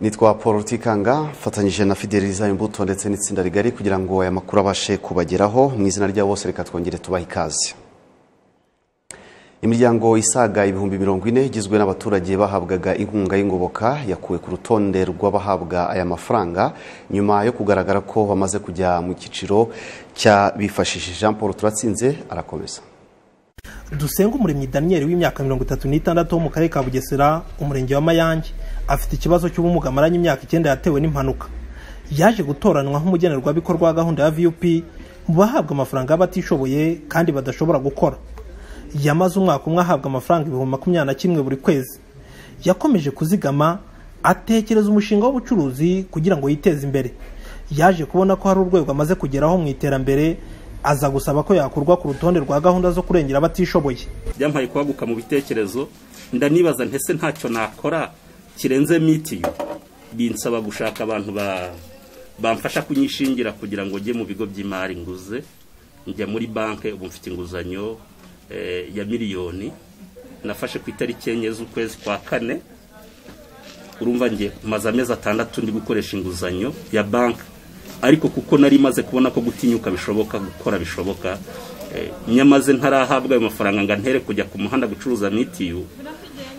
nitwa paul rutikanga mfatanyije na fideliza imbuto ndetse n'itsinda rigari kugira ngo aya makuru abashe kubageraho mu izina rya bose reka twongere tubahe ikaze imiryango isaga ibihumbi mirongo ine igizwe n'abaturage bahabwaga inkunga y'ingoboka yakuwe ku rutonde rw'abahabwa aya mafaranga nyuma yo kugaragara ko bamaze kujya mu cyiciro cya bifashishije jean paul turatsinze arakomeza dusenge umuremyi daniyeli w'imyaka mirongo itatu n'itandatu wo mu karere ka bugesera umurenge wa mayange afite ikibazo cy'ubumuga amaranye imyaka icyenda yatewe n'impanuka yaje gutoranwa nk'umugenerwabikorwa wa gahunda ya vup mu bahabwa amafaranga y'abatishoboye kandi badashobora gukora yamaze umwaka umwe ahabwa amafaranga ibihumbi makumyabiri na kimwe buri kwezi yakomeje kuzigama atekereza umushinga w'ubucuruzi kugira ngo yiteze imbere yaje kubona ko hari urwego amaze kugeraho mu iterambere aza gusaba ko yakurwa ku rutonde rwa gahunda zo kurengera abatishoboye byampaye kwaguka mu bitekerezo ndanibaza ntese ntacyo nakora kirenze mitiyu binsaba gushaka abantu bamfasha kunyishingira kugira ngo njye mu bigo by'imari nguze njya muri banki ubu mfite inguzanyo ya miliyoni nafashe ku itariki enye z'ukwezi kwa kane urumva ngiye maze amezi atandatu ndi gukoresha inguzanyo ya banki ariko kuko nari maze kubona ko gutinyuka bishoboka gukora bishoboka nyamaze ntarahabwa ayo mafaranga ngo ntere kujya ku muhanda gucuruza mitiyu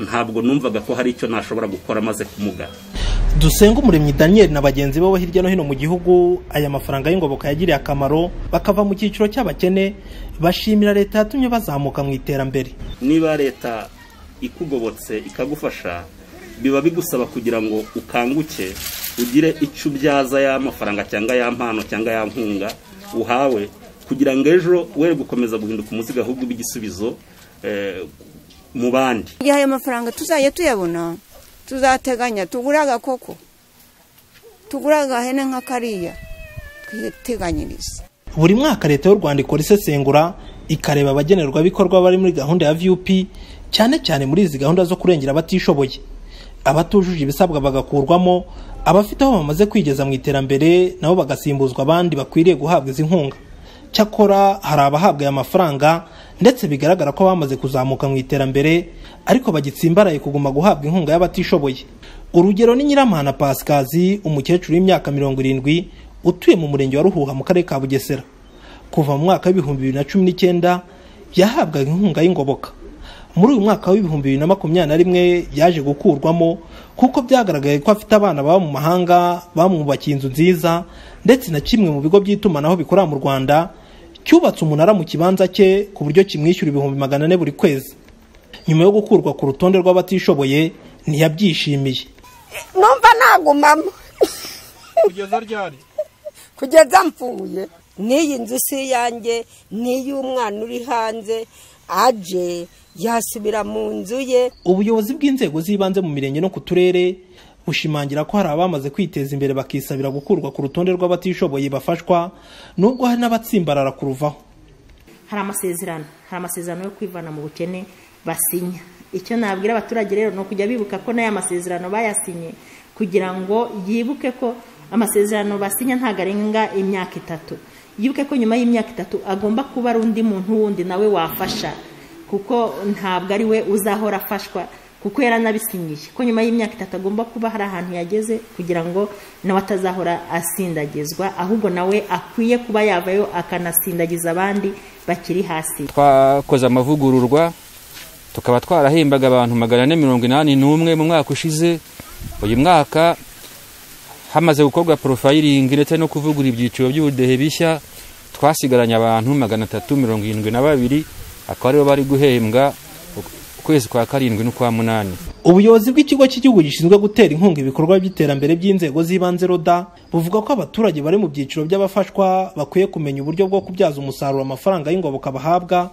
ntabwo numvaga ko hari icyo nashobora gukora maze kumugana dusenga umuremyi daniyeli na bagenzi be hirya no hino mu gihugu aya mafaranga y'ingoboka yagiriye akamaro bakava mu cyiciro cy'abakene bashimira leta yatumye bazamuka mu iterambere niba leta ikugobotse ikagufasha biba bigusaba kugira ngo ukanguke ugire icyo ubyaza ya mafaranga cyangwa ya mpano cyangwa ya nkunga uhawe kugira ngo ejo we gukomeza guhinduka umuzigo ahubwo ube igisubizo mu bandi igihe ayo mafaranga tuzajya tuyabona tuzateganya tugura agakoko tugura agahene nka kariya twiteganyirize buri mwaka leta y'u rwanda ikora isesengura ikareba abagenerwabikorwa bari muri gahunda ya vup cyane cyane muri izi gahunda zo kurengera abatishoboye abatujuje ibisabwa bagakurwamo abafite aho bamaze kwigeza mu iterambere nabo bagasimbuzwa abandi bakwiriye guhabwa izi nkunga cyakora hari abahabwa aya mafaranga ndetse bigaragara ko bamaze kuzamuka mu iterambere ariko bagitsimbaraye kuguma guhabwa inkunga y'abatishoboye urugero ni nyiramana pasikazi umukecuru w'imyaka mirongo irindwi utuye mu murenge wa ruhuha mu karere ka bugesera kuva mu mwaka w'ibihumbi bibiri na cumi n'icyenda yahabwaga inkunga y'ingoboka muri uyu mwaka w'ibihumbi bibiri na makumyabiri na rimwe yaje gukurwamo kuko byagaragaye ko afite abana baba mu mahanga bamwubakiye inzu nziza ndetse na kimwe mu bigo by'itumanaho bikorera mu rwanda cyubatse umunara mu kibanza cye ku buryo kimwishyura ibihumbi magana ane buri kwezi nyuma yo gukurwa ku rutonde rw'abatishoboye ntiyabyishimiye numva nagumamo kugeza ryari kugeza mfuye n'iyi nzu si iyanjye n'iy'umwana uri hanze aje yasubira mu nzu ye ubuyobozi bw'inzego z'ibanze mu mirenge no ku turere bushimangira ko hari abamaze kwiteza imbere bakisabira gukurwa ku rutonde rw'abatishoboye bafashwa nubwo hari n'abatsimbarara kuruvaho hari amasezerano hari amasezerano yo kwivana mu bukene basinya icyo nabwira abaturage rero ni ukujya bibuka ko n'aya masezerano bayasinye kugira ngo yibuke ko amasezerano basinya ntabwo arenga imyaka itatu yibuke ko nyuma y'imyaka itatu agomba kuba ari undi muntu wundi nawe wafasha kuko ntabwo ari we uzahora afashwa kuko yaranabisinyiye ko nyuma y'imyaka itatu agomba kuba hari ahantu yageze kugira ngo nawe atazahora asindagizwa ahubwo nawe akwiye kuba yavayo akanasindagiza abandi bakiri hasi twakoze amavugururwa tukaba twarahembaga abantu magana ane mirongo inani n'umwe mu mwaka ushize uyu mwaka hamaze gukorwa porofayiringi ndetse no kuvugura ibyiciro by'ubudehe bishya twasigaranye abantu magana atatu mirongo irindwi na babiri akaba aribo bari guhembwa ukwezi kwa karindwi n'ukwa munani ubuyobozi bw'ikigo cy'igihugu gishinzwe gutera inkunga ibikorwa by'iterambere by'inzego z'ibanze roda buvuga ko abaturage bari mu byiciro by'abafashwa bakwiye kumenya uburyo bwo kubyaza umusaruro amafaranga y'ingoboka bahabwa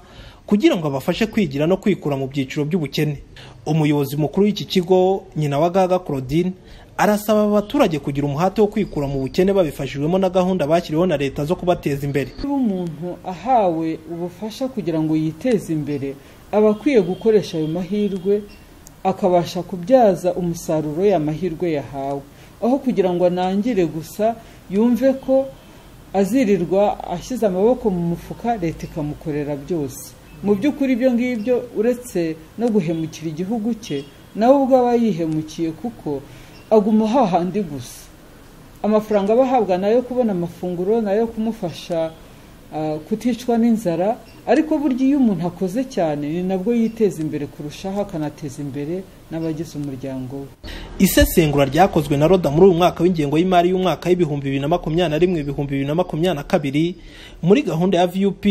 kugira ngo abafashe kwigira no kwikura mu byiciro by'ubukene umuyobozi mukuru w'iki kigo nyina wa gaga claudine arasaba abaturage kugira umuhate wo kwikura mu bukene babifashijwemo na gahunda bashyiriweho na leta zo kubateza imbere niba umuntu ahawe ubufasha kugira ngo yiteze imbere aba akwiye gukoresha ayo mahirwe akabasha kubyaza umusaruro ya mahirwe yahawe aho kugira ngo anangire gusa yumve ko azirirwa ashyize amaboko mu mufuka leta ikamukorera byose mu by'ukuri ibyo ngibyo uretse no guhemukira igihugu cye nawe ubwo aba yihemukiye kuko aguma hahandi gusa amafaranga aba ahabwa ni ayo kubona amafunguro ni ayo kumufasha ah, kuticwa n'inzara ariko burya iyo umuntu akoze cyane ni nabwo yiteza imbere kurushaho akanateza imbere n'abagize umuryango we isesengura ryakozwe na roda muri uyu mwaka w'ingengo y'imari y'umwaka w'ibihumbi bibiri na makumyabiri na rimwe ibihumbi bibiri na makumyabiri na kabiri muri gahunda ya vup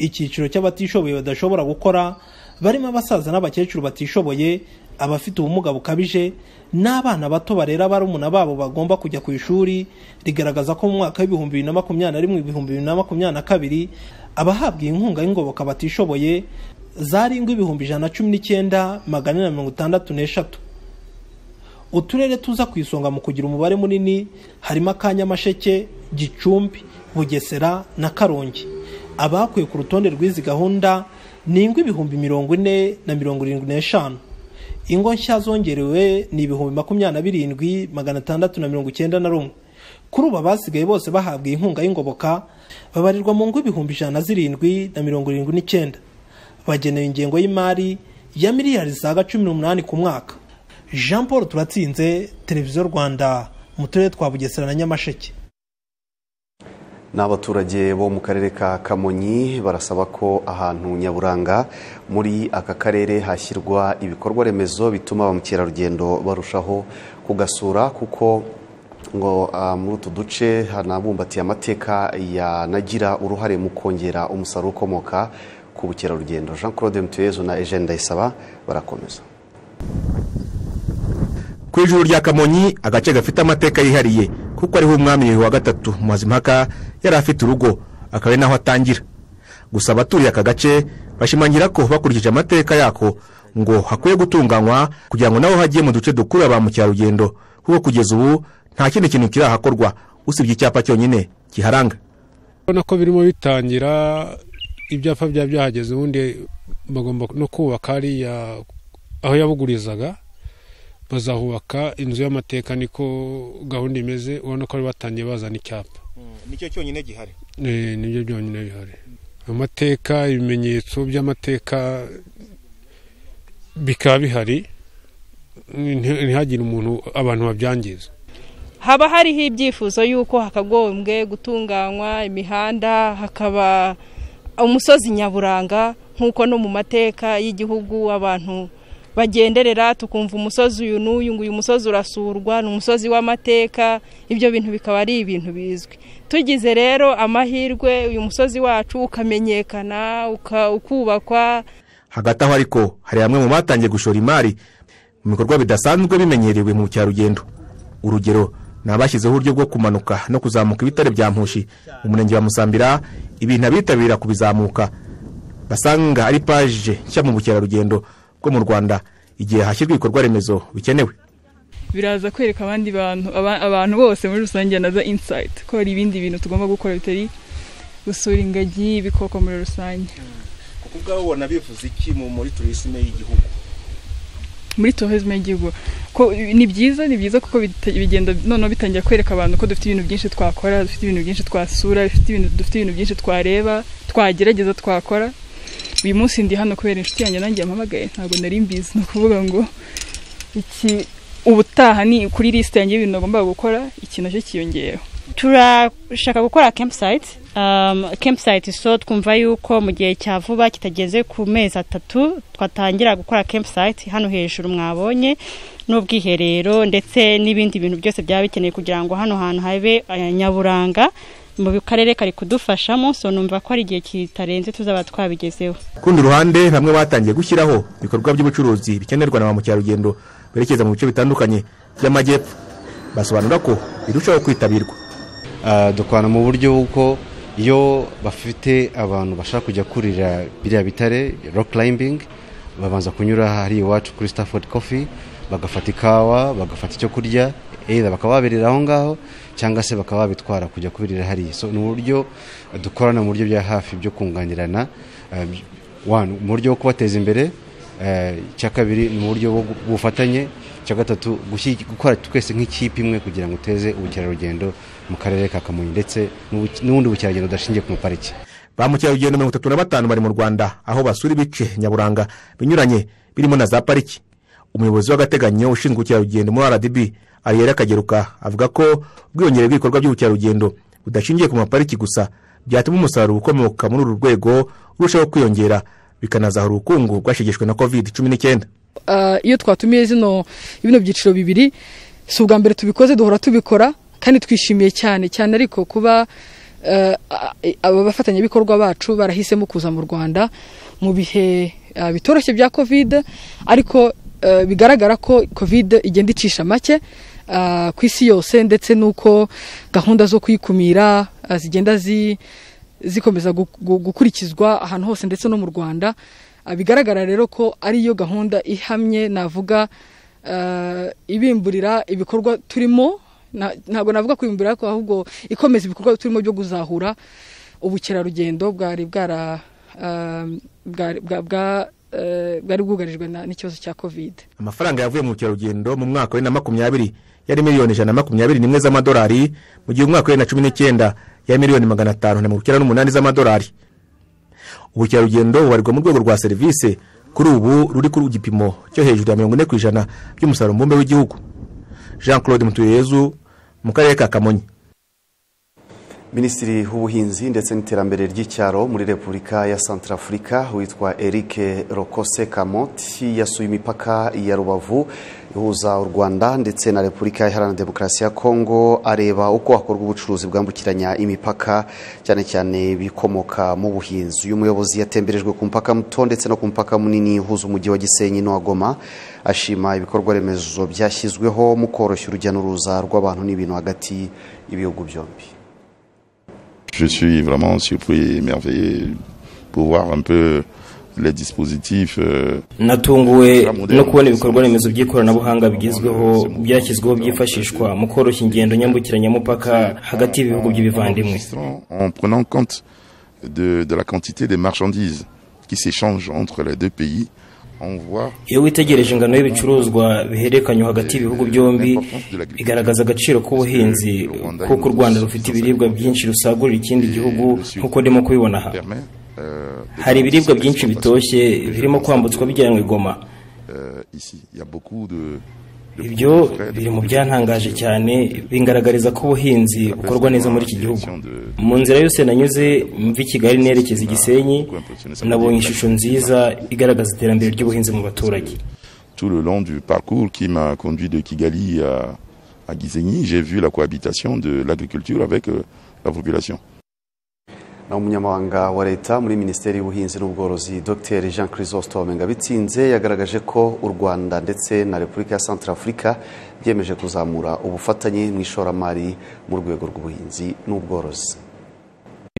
icyiciro cy'abatishoboye badashobora gukora barimo abasaza n'abakecuru batishoboye abafite ubumuga bukabije n'abana bato barera barumuna babo bagomba kujya ku ishuri rigaragaza ko mu mwaka w'ibihumbi bibiri na makumyabiri na rimwe ibihumbi bibiri na makumyabiri na kabiri abahabwa iyi nkunga y'ingoboka batishoboye zarindwi ibihumbi ijana na cumi n'icyenda magana ane na mirongo itandatu n'eshatu uturere tuza ku isonga mu kugira umubare munini harimo akanyamasheke gicumbi bugesera na karongi abakuye ku rutonde rw'izi gahunda ni ingo ibihumbi mirongo ine na mirongo irindwi n'eshanu ingo nshya zongerewe ni ibihumbi makumyabiri na birindwi magana atandatu na mirongo icyenda na rumwe kuri ubu abasigaye bose bahabwa inkunga y'ingoboka babarirwa mu ngo ibihumbi ijana na zirindwi na mirongo irindwi n'icyenda bagenewe ingengo y'imari ya miliyari zisaga cumi n'umunani ku mwaka jean paul turatsinze televiziyo rwanda mu turere twa bugesera na nyamasheke ni abaturage bo mu karere ka kamonyi barasaba ko ahantu nyaburanga muri aka karere hashyirwa ibikorwa remezo bituma ba mukerarugendo barushaho kugasura kuko ngo ah, muri utu duce hanabumbatiye amateka yanagira uruhare mu kongera umusaruro ukomoka ku bukerarugendo jean claude mutuyezu na eugene ndayisaba barakomeza ku ijuru rya kamonyi agace gafite amateka yihariye kuko ariho umwami wa gatatu mazimpaka yari afite urugo akaba ari naho atangira gusa abaturiye aka gace bashimangira ko bakurikije amateka yako ngo hakwiye gutunganywa kugira ngo nabo hajye mu duce dukurura ba mukerarugendo kuko kugeza ubu nta kindi kintu kirahakorwa usibye icyapa cyonyine kiharanga urabona ko birimo bitangira ibyapa byaba byahageze ubundi bagomba no kubaka hariya aho yabugurizaga bazahubaka inzu y'amateka niko gahunda imeze ubona ko bari batangiye bazana icyapa nicyo cyonyine gihari Eh, nibyo byonyine bihari amateka ibimenyetso by'amateka bikaba bihari nti- ntihagire umuntu abantu babyangiza haba hariho ibyifuzo y'uko hakagombwe gutunganywa imihanda hakaba umusozi nyaburanga nk'uko no mu mateka y'igihugu abantu bagenderera tukumva umusozi uyu n'uyu ngo uyu musozi urasurwa ni umusozi w'amateka ibyo bintu bikaba ari ibintu bizwi tugize rero amahirwe uyu musozi wacu ukamenyekana uka- ukubakwa hagati aho ariko hari bamwe mu batangiye gushora imari mu bikorwa bidasanzwe bimenyerewe mu bukerarugendo urugero ni abashyizeho uburyo bwo kumanuka no kuzamuka ibitare bya mpushi mu murenge wa musambira ibintu abitabira kubizamuka basanga ari paje nshya mu bukerarugendo bwo mu rwanda igihe hashyirwa ibikorwa remezo bikenewe biraza kwereka abandi bantu aba- abantu bose muri rusange naza insayiti ko hari ibindi bintu tugomba gukora bitari gusura ingagi ibikoko muri rusange kuko ubwabo ubona bivuze iki mu- muri turisime y'igihugu muri tourisme y'igihugu ko ni byiza ni byiza kuko bita- bigenda noneho bitangira kwereka abantu ko dufite ibintu byinshi twakora dufite ibintu byinshi twasura dufite ibintu dufite ibintu byinshi twareba twagerageza twakora uyu munsi ndi hano kubera inshuti yanjye nanjye yampamagaye ntabwo nari mbizi ni ukuvuga ngo iki ubutaha ni kuri lisite yanjye y'ibintu nagombaga gukora iki nacyo kiyongeyeho turashaka gukora campsite um, campsite so twumva yuko mu gihe cya vuba kitageze ku mezi atatu twatangira gukora campsite hano hejuru mwabonye n'ubwiherero ndetse n'ibindi bintu byose byaba bikeneye kugira ngo hano hantu habe eh, nyaburanga mu karere kari kudufashamo so numva ko ari igihe kitarenze tuzaba twabigezeho ku rundi ruhande bamwe batangiye gushyiraho ibikorwa by'ubucuruzi bikenerwa na ba mukerarugendo berekeza mu bice bitandukanye by'amajyepfo basobanura ko birushaho kwitabirwa Ah, dukorana mu buryo bw'uko iyo bafite abantu bashaka kujya kurira biriya bitare rock climbing babanza kunyura hariya iwacu kuri Stafford Coffee bagafata ikawa bagafata icyo kurya either bakaba babirira aho ngaho cyangwa se bakaba babitwara kujya kubirira hariya so ni uburyo dukorana mu buryo bya hafi byo kunganirana ah, by- one mu buryo bwo kubateza imbere ah, icya kabiri ni mu buryo bwo- bw'ubufatanye icya gatatu gushyi- gukora twese nk'ikipe imwe kugira ngo uteze ubukerarugendo mu karere ka kamonyi ndetse n'ubu- n'ubundi bukerarugendo budashingiye ku mapariki ba mukerarugendo mirongo itatu na batanu bari mu rwanda aho basura ibice nyaburanga binyuranye birimo na za pariki umuyobozi w'agateganyo ushinzwe ubukerarugendo muri rdb ariel kageruka avuga ko ubwiyongere bw'ibikorwa by'ubukerarugendo budashingiye ku mapariki gusa byatuma umusaruro ukomoka muri uru rwego urushaho kwiyongera bikanazahura ubukungu bwashegeshwe na covid cumi n'icyenda iyo twatumiye zino bino byiciro bibiri si ubwa mbere tubikoze duhora tubikora kandi twishimiye cyane cyane ariko kuba aba bafatanyabikorwa bacu barahisemo kuza mu rwanda mu bihe bitoroshye bya covid ariko bigaragara ko covid igenda icisha make ku isi yose ndetse n'uko gahunda zo kuyikumira zigenda zikomeza gukurikizwa ahantu hose ndetse no mu rwanda bigaragara rero ko ariyo gahunda ihamye navuga ibimburira ibikorwa turimo ntabwo navuga kwimburira ko ahubwo ikomeza ibikorwa turimo byo kuzahura ubukerarugendo bwari bwara bwari bwugarijwe n'ikibazo cya covid amafaranga yavuye mu bukerarugendo mu mwaka wa bibiri na makumyabiri yari miliyoni ijana na makumyabiri n'imwe z'amadolari mu gihe umwaka wa bibiri na cumi n'icyenda yari miliyoni magana atanu na mirongo icyenda n'umunani z'amadolari ubukerarugendo bubarirwa mu rwego rwa serivisi kuri ubu ruri ku gipimo cyo hejuru ya mirongo ine ku ijana by'umusaruro mbumbe w'igihugu jean claude mutuyezu mu karere ka kamonyi minisitiri w'ubuhinzi ndetse n'iterambere ry'icyaro muri repubulika ya santarafurika witwa eric rokose kamoti yasuye imipaka ya rubavu ihuza u rwanda ndetse na repubulika iharanira demokarasi ya kongo areba uko hakorwa ubucuruzi bwambukiranya imipaka cyane cyane bikomoka mu buhinzi uyu muyobozi yatemberejwe ku mupaka muto ndetse no ku mupaka munini uhuza umujyi wa gisenyi n'uwa goma ashima ibikorwa remezo byashyizweho mu koroshya urujya n'uruza rw'abantu n'ibintu hagati y'ibihugu byombi Je suis vraiment surpris et émerveillé pour voir un peu les dispositifs. Natunguwe no kubona ibikorwa remezo by'ikoranabuhanga bigezweho byashyizweho byifashishwa mu koroshya ingendo nyambukiranyamupaka hagati y'ibihugu by'ibivandimwe. En prenant compte de, de la quantité des marchandises qui s'échangent entre les deux pays, iyo witegereje ingano y'ibicuruzwa bihererekanywa hagati y'ibihugu byombi bigaragaza agaciro k'ubuhinzi kuko u rwanda rufite ibiribwa byinshi rusagurira ikindi gihugu nk'uko ndimo kubibona aha hari ibiribwa byinshi bitoshye birimo kwambutswa bijyanwa i goma ibyo biri mu byantangaje cyane bingaragariza ko ubuhinzi bukorwa neza muri iki gihugu mu nzira yose nanyuze mva i kigali nerekeza i gisenyi nabonye ishusho nziza igaragaza iterambere ry'ubuhinzi mu baturage tout le long du parcours qui m'a conduit de Kigali à, à Gisenyi, j'ai vu la cohabitation de l'agriculture avec la population. na umunyamabanga wa leta muri minisiteri y'ubuhinzi n'ubworozi dr jean chrysostome ngabitsinze yagaragaje ko u rwanda ndetse na repubulika ya santarafurika byemeje kuzamura ubufatanye mu ishoramari mu rwego rw'ubuhinzi n'ubworozi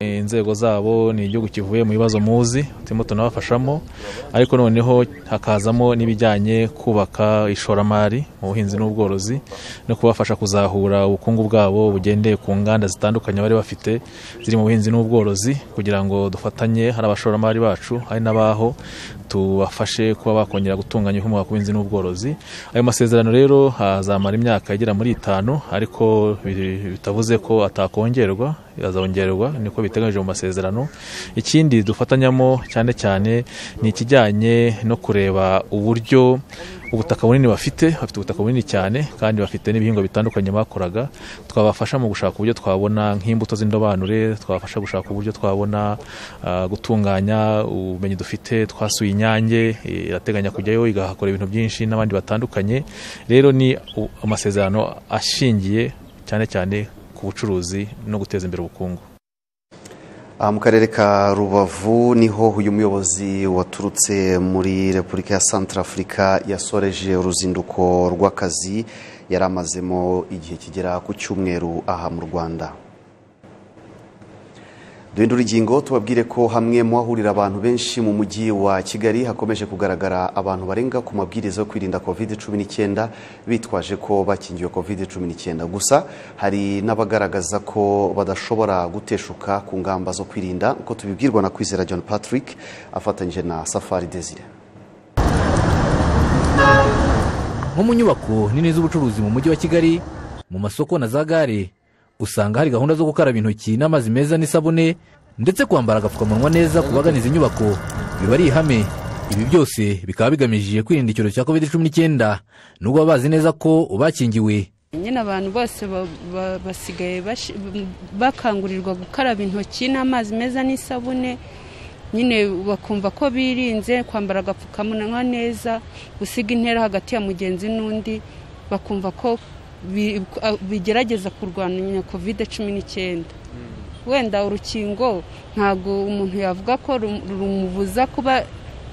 inzego zabo ni igihugu kivuye mu bibazo muzi turimo tunabafashamo ariko noneho hakazamo n'ibijyanye kubaka ishoramari mu buhinzi n'ubworozi no kubafasha kuzahura ubukungu bwabo bugendeye ku nganda zitandukanye bari bafite ziri mu buhinzi n'ubworozi kugira ngo dufatanye hari abashoramari bacu hari n'abaho tubafashe kuba bakongera gutunganya ibikomoka ku buhinzi n'ubworozi ayo masezerano rero azamara imyaka igera muri itanu ariko bitavuze ko atakongerwa azongerwa niko biteganyije mu masezerano ikindi dufatanyamo cyane cyane ni ikijyanye no kureba uburyo ubutaka bunini bafite bafite ubutaka bunini cyane kandi bafite n'ibihingwa bitandukanye bakoraga twabafasha mu gushaka uburyo twabona nk'imbuto z'indobanure twabafasha gushaka uburyo twabona gutunganya ubumenyi dufite twasuye inyange irateganya kujyayo igahakora ibintu byinshi n'abandi batandukanye rero ni amasezerano ashingiye cyane cyane ku bucuruzi no guteza imbere ubukungu mu karere ka rubavu niho uyu muyobozi waturutse muri repubulika ya santarafurika yasoreje uruzinduko rw'akazi yari amazemo igihe kigera ku cyumweru aha mu rwanda duhindura urugingo tubabwire ko hamwe mu hahurira abantu benshi mu mujyi wa kigali hakomeje kugaragara abantu barenga ku mabwiriza yo kwirinda covid cumi n'icyenda bitwaje ko bakingiwe covid cumi n'icyenda gusa hari n'abagaragaza ko badashobora guteshuka ku ngamba zo kwirinda uko tubibwirwa na kwizera john patrick afatanyije na safari desire nko mu nyubako nini z'ubucuruzi mu mujyi wa kigali mu masoko na za gare usanga hari gahunda zo gukaraba intoki n'amazi meza n'isabune ndetse kwambara agapfukamunwa neza ku bagana izi nyubako biba ari ihame ibi byose bikaba bigamije kwirinda icyorezo cya covid cumi n'icyenda nubwo baba bazi neza ko ubakingiwe nyine abantu bose basigaye bakangurirwa gukaraba intoki n'amazi meza n'isabune nyine bakumva ko birinze kwambara agapfukamunwa neza gusiga intera hagati ya mugenzi n'undi bakumva ko bigerageza kurwanya kovide cumi n'icyenda wenda urukingo ntabwo umuntu yavuga ko rumubuza kuba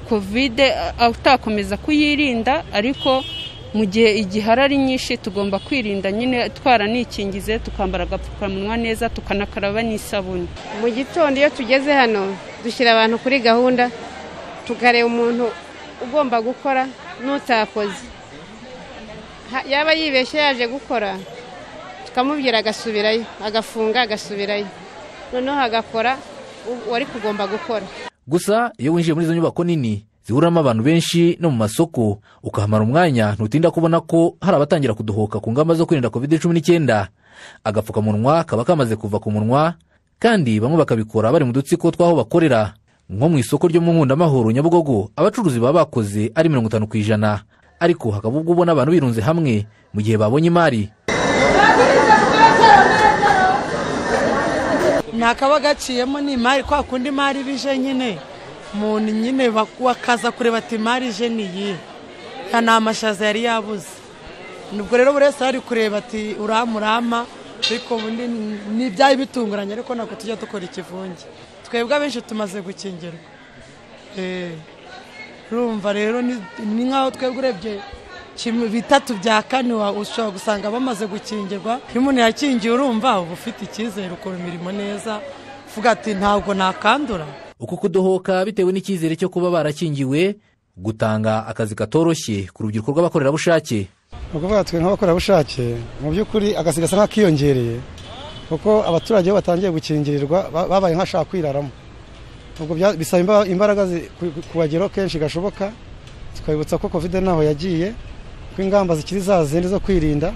kovide atakomeza kuyirinda ariko mu gihe igihara ari nyinshi tugomba kwirinda nyine twaranikingize tukambara agapfukamunwa neza tukanakaraba n'isabune mu gitondo iyo tugeze hano dushyira abantu kuri gahunda tukareba umuntu ugomba gukora n'utakoze yaba yibeshye yaje gukora tukamubwira agasubirayo agafunga agasubirayo noneho agakora wari kugomba gukora gusa iyo winjiye muri izo nyubako nini zihuramo abantu benshi no mu masoko ukahamara umwanya ntutinda kubona ko hari abatangira kudohoka ku ngamba zo kwirinda covid cumi n'icyenda agapfukamunwa kaba kamaze kuva ku munwa kandi bamwe bakabikora bari mu dutsiko tw'aho bakorera nko mu isoko ryo mu nkundamahoro nyabugogo abacuruzi baba bakoze ari mirongo itanu ku ijana ariko hakaba ubwo ubona abantu birunze hamwe mu gihe babonye imari ntakaba gaciyemo n'imari kwa kundi imari bije nyine umuntu nyine wakaza kureba ati imari ije niyi nta n'amashaza yari yabuze nubwo rero buri wese ari kureba ati uramurama ariko ubundi ni ibyayi bitunguranye ariko ntabwo tujya dukora ikivunge twebwe abenshi tumaze gukingirwa urumva rero ni nk'aho twebwe urebye bitatu bya kane ushobora gusanga bamaze gukingirwa iyo umuntu yakingiye urumva uba ufite icyizere ukora imirimo neza uvuga ati ntabwo nakandura uko kudohoka bitewe n'icyizere cyo kuba barakingiwe gutanga akazi katoroshye ku rubyiruko rw'abakorerabushake ni ukuvuga twe nk'abakorerabushake mu by'ukuri akazi gasa nk'akiyongereye kuko abaturage bo batangiye gukingirirwa babaye nk'abashaka kwiraramo ubwo bisaba imbaraga kubageraho kenshi gashoboka tukabibutsa ko kovide ntaho yagiye ko ingamba zikiri za zindi zo kwirinda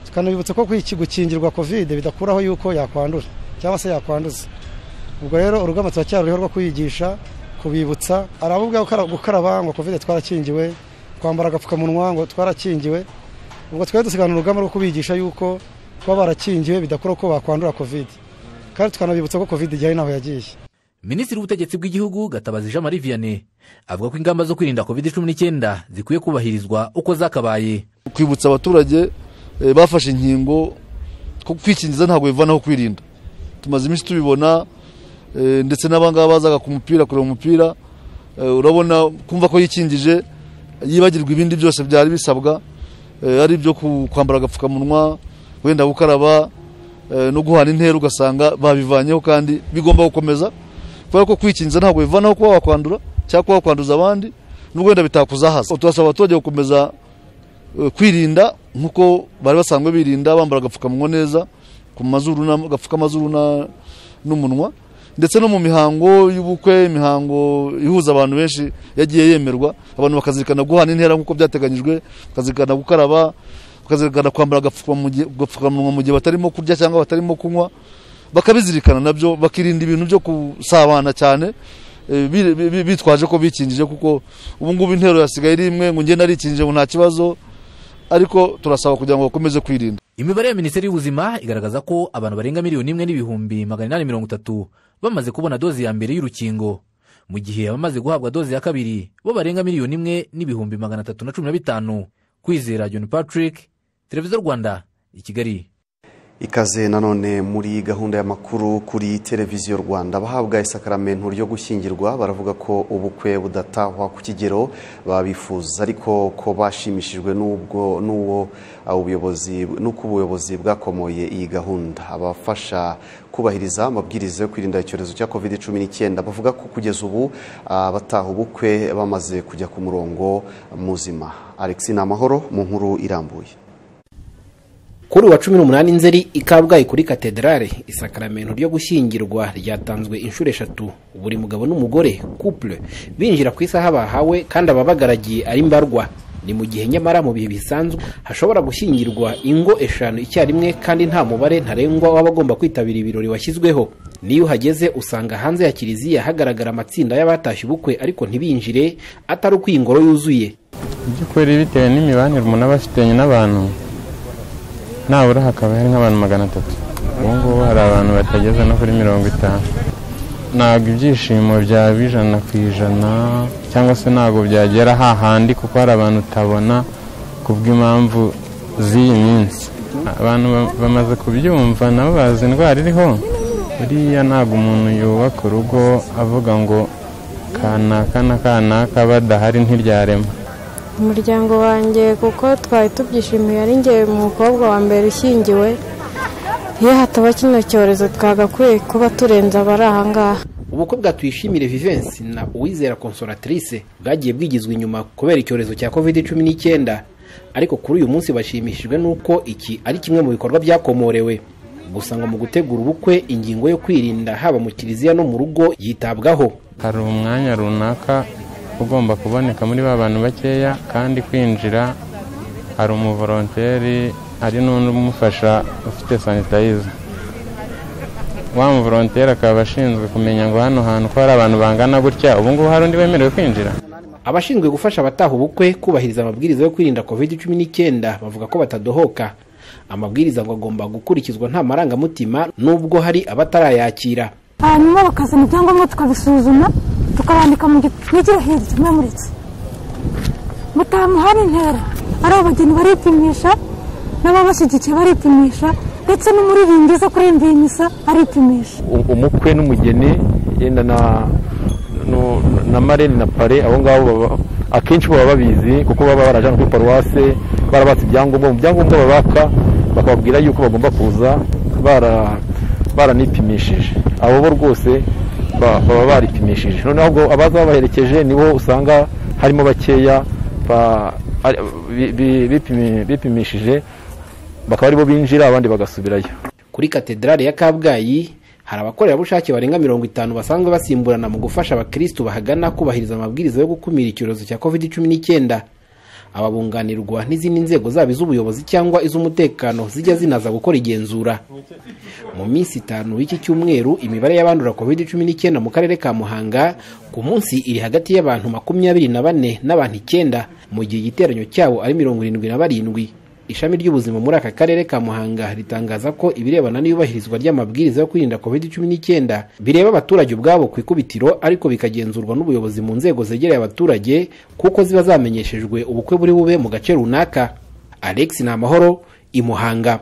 tukanabibutsa ko gukingirwa kovide bidakuraho yuko yakwandura cyangwa se yakwanduza ubwo rero urugamba turacyaruriho rwo kuyigisha kubibutsa aravuga gukaraba ngo kovide twarakingiwe kwambara agapfukamunwa ngo twarakingiwe ubwo twari dusigana urugamba rwo kubigisha yuko kuba barakingiwe bidakora ko bakwandura kovide kandi tukanabibutsa ko kovide igihari ntaho yagiye minisitiri w'ubutegetsi bw'igihugu gatabazi jean marie vianney avuga ko ingamba zo kwirinda kovide cumi n'icyenda zikwiye kubahirizwa uko zakabaye kwibutsa abaturage bafashe inkingo ko kwikingiza ntabwo bivanaho kwirinda tumaze iminsi tubibona ndetse n'abangaba bazaga ku mupira kureba umupira urabona kumva ko yikingije yibagirwa ibindi byose byari bisabwa ari ibyo kwambara agapfukamunwa wenda gukaraba no guhana intera ugasanga babivanyeho kandi bigomba gukomeza kubera ko kwikingiza ntabwo bivanaho kuba wakwandura cyangwa kuba wakwanduza abandi n'ubwo wenda bitakuzahaza turasaba abaturage gukomeza kwirinda nk'uko bari basanzwe birinda bambara agapfukamunwa neza ku mazuru agapfuka amazuru n'umunwa ndetse no mu mihango y'ubukwe imihango ihuza abantu benshi yagiye yemerwa abantu bakazirikana guhana intera nk'uko byateganyijwe bakazirikana gukaraba bakazirikana kwambara agapfukamunwa mu gihe batarimo kurya cyangwa batarimo kunywa bakabizirikana nabyo bakirinda ibintu byo gusabana cyane bitwaje ko bikingije kuko ubu ngubu intero yasigaye ari imwe ngo ngende arikingije ngo nta kibazo ariko turasaba kugira ngo bakomeze kwirinda imibare ya minisiteri y'ubuzima igaragaza ko abantu barenga miliyoni imwe n'ibihumbi magana inani mirongo itatu bamaze kubona dozi ya mbere y'urukingo mu gihe abamaze guhabwa dozi ya kabiri bo barenga miliyoni imwe n'ibihumbi magana atatu na cumi na bitanu kwizera john patrick televiziyo rwanda i kigali ikaze nanone muri gahunda y'amakuru kuri televiziyo rwanda abahabwa isakaramentu ryo gushyingirwa baravuga ko ubukwe budatahwa ku kigero babifuza ariko ko bashimishijwe n'ubwo n'uwo ubuyobozi n'uko ubuyobozi bwakomoye iyi gahunda abafasha kubahiriza amabwiriza yo kwirinda icyorezo cya covid cumi n'icyenda bavuga ko kugeza ubu abataha ubukwe bamaze kujya ku murongo muzima alexi ni amahoro mu nkuru irambuye kuri uwa cumi n'umunani nzeri ikabwaye kuri katedrale isakaramentu ryo gushyingirwa ryatanzwe inshuro eshatu buri mugabo n'umugore couple binjira ku isaha bahawe kandi ababagaragiye ari mbarwa ni mu gihe nyamara mu bihe bisanzwe hashobora gushyingirwa ingo eshanu icyarimwe kandi nta mubare ntarengwa w'abagomba kwitabira ibirori washyizweho niyo uhageze usanga hanze ya kiliziya hagaragara amatsinda y'abatashye ubukwe ariko ntibinjire atari uko iyi ngoro yuzuye by'ukuri bitewe n'imibanire umuntu aba afitanye n'abantu nabura hakaba hari nk'abantu magana atatu ubu ngubu hari abantu batageze no kuri mirongo itanu ntabwo ibyishimo byaba ijana ku ijana cyangwa se ntabwo byagera hahandi kuko hari abantu utabona kubw'impamvu z'iyi minsi abantu ba- bamaze kubyumva nabo bazi indwara iriho buriya ntabwo umuntu yubaka urugo avuga ngo kanaka na kanaka badahari ntiryarema umuryango wanjye kuko twari tubyishimiye ari ngewe umukobwa wa mbere ushyingiwe iyo hataba kino cyorezo twagakwiye kuba turenze abari aha ngaha ubukwe bwatwishimire vivensi na uwizera consolatrice bwagiye bwigizwa inyuma kubera icyorezo cya covid cumi n'icyenda ariko kuri uyu munsi bashimishijwe n'uko iki ari kimwe mu bikorwa byakomorewe gusa ngo mu gutegura ubukwe ingingo yo kwirinda haba mu kiliziya no mu rugo yitabwaho hari umwanya runaka ugomba kuboneka muri ba bantu bakeya kandi kwinjira hari umuvoronteri hari n'undi umufasha ufite sanitayiza wa muvoronteri akaba ashinzwe kumenya ngo hano hantu ko hari abantu bangana gutya ubu ngubu hari undi wemerewe kwinjira abashinzwe gufasha abataha ubukwe kubahiriza amabwiriza yo kwirinda covid cumi n'icyenda bavuga ko batadohoka amabwiriza ngo agomba gukurikizwa nta marangamutima nubwo hari abatarayakira hanyuma bakazana ibyangombwa tukabisuzuma tukabandika mu gitwikira hirya kimwe muri iki mutamuhari intera ari abageni baripimisha n'ababashyigikiye baripimisha ndetse n'umuririmbyi uza kuririmba iyi misa aripimisha u- umukwe n'umugeni yenda na nu- na marene na pare abo ngabo baba- akenshi baba babizi kuko baba barajana kuri paruwase barabatse ibyangombwa mu byangombwa babaka bakababwira yuko bagomba kuza bara- baranipimishije abo bo rwose ba- baba baripimishije noneho ubwo abaza babaherekeje nibo usanga harimo bakeya ba- ari- bi- bi- bipimi- bipimishije bakaba aribo binjira abandi bagasubirayo kuri katedrali ya kabgayi hari abakorerabushake barenga mirongo itanu basanzwe basimburana mu gufasha abakirisitu bahagana kubahiriza amabwiriza yo gukumira icyorezo cya covid cumi n'icyenda ababunganirwa n'izindi nzego zaba iz'ubuyobozi cyangwa iz'umutekano zijya zinaza gukora igenzura mu minsi itanu y'iki cyumweru imibare y'abandura covid cumi n'icyenda mu karere ka muhanga ku munsi iri hagati y'abantu makumyabiri na bane n'abantu icyenda mu gihe igiteranyo cyabo ari mirongo irindwi na barindwi ishami ry'ubuzima muri aka karere ka muhanga ritangaza ko ibirebana n'iyubahirizwa ry'amabwiriza yo kwirinda covid cumi n'icyenda bireba abaturage ubwabo ku ikubitiro ariko bikagenzurwa n'ubuyobozi mu nzego zegereye abaturage kuko ziba zamenyeshejwe ubukwe buri bube mu gace runaka alex ni amahoro i muhanga